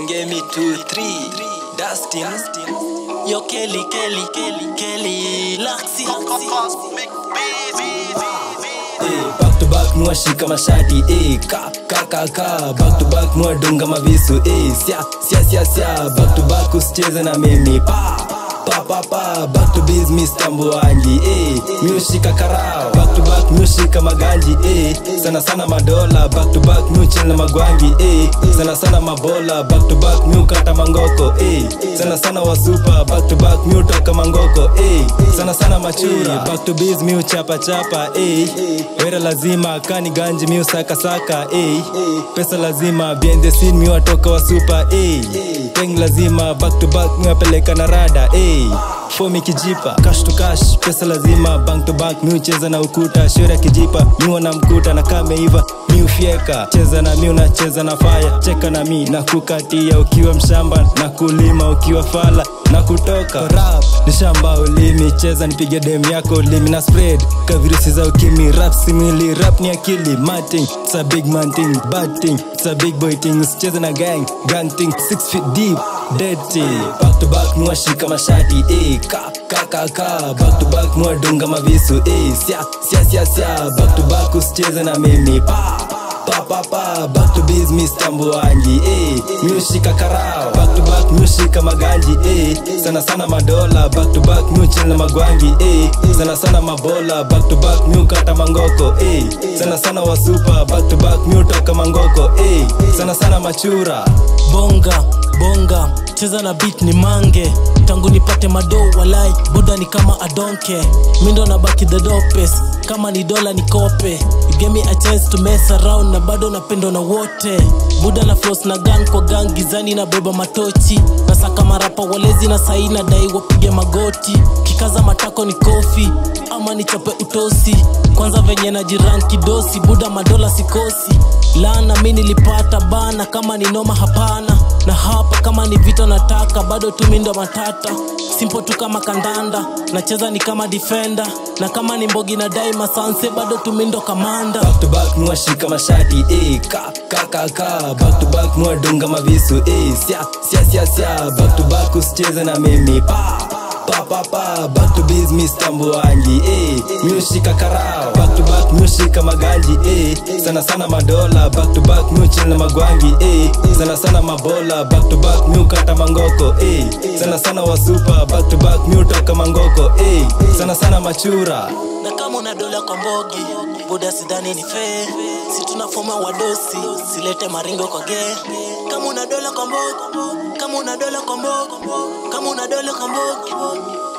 Kangemi 23 Dustin Yo Kelly Kelly Kelly Kelly Laxi Eh, back to back mwashika mashati eh, ka ka ka ka back to back mwadunga mavisu eh, sia sia sia sia back to back usicheze na mimi pa pa pa pa back to biz Mr. Mbuangi eh, miushika karao back to back miushika maganji eh, sana sana madola back to back miuchel na magwangi eh, sana sana mabola back to back miukata mangoko eh, sana sana wasupa back to back miutoka mangoko eh, sana sana machura back to biz miuchapa chapa eh, wera lazima kani ganji miusaka saka eh, pesa lazima behind the scene miwatoka wasupa eh, peng lazima back to back miwapeleka na rada eh, fomi kijipa cash to cash pesa lazima bank to bank miucheza na ukuta shore kijipa miwana mkuta na kameiva miufyeka cheza na mi unacheza na faya cheka na mi na kukatia ukiwa mshamba na kulima ukiwa fala na kutoka rap ni shamba ulimi cheza nipige dem yako ulimi na spread ka virusi za ukimi rap simili rap ni akili mating it's a big man thing bad thing it's a big boy thing usicheze na gang gang thing six feet deep dirty back to back mwashika mashati eh ka ka ka ka back to back mwadunga mavisu eh sia sia sia sia back to back usicheze na mimi pa pa pa pa back to biz Mr. Mbuangi eh miushika karao back to back miushika maganji eh sana sana madola back to back miuchel na magwangi eh sana sana mabola back to back miukata mangoko eh sana sana wasupa back to back miutoka mangoko eh sana sana machura Bonga bonga cheza na beat ni mange tangu nipate madoo walai buda ni kama adonke mindo na baki the dopes kama ni dola nikope you gave me a chance to mess around na bado napendo na wote buda na floss na gun kwa gang gizani na beba matochi nasaka marapa walezi na sahi na dai wapige magoti kikaza matako ni kofi ama nichope utosi kwanza venye na jiran kidosi buda madola sikosi lana mi nilipata bana kama ni noma hapana na hapa kama ni vita nataka bado tu mi ndo matata simpo tu kama kandanda nacheza ni kama defender na kama ni mbogi na dai masanse bado tu mi ndo kamanda back to back mwashika mashati eh ka ka ka ka back to back mwadunga mavisu eh sia sia sia sia back to back usicheze na mimi pa pa pa pa back to biz Mr. Mbuangi eh miushika karao back to back miushika maganji eh sana sana madola back to back miuchel na magwangi eh sana sana mabola back to back miukata mangoko eh sana sana wasupa back to back miutoka mangoko eh sana sana machura na kama una dola kwa mbogi buda sidhani ni fee si tunafoma wadosi silete maringo kwa ge kama una dola kwa mbogi kama una dola kwa mbogi kama una dola kwa mbogi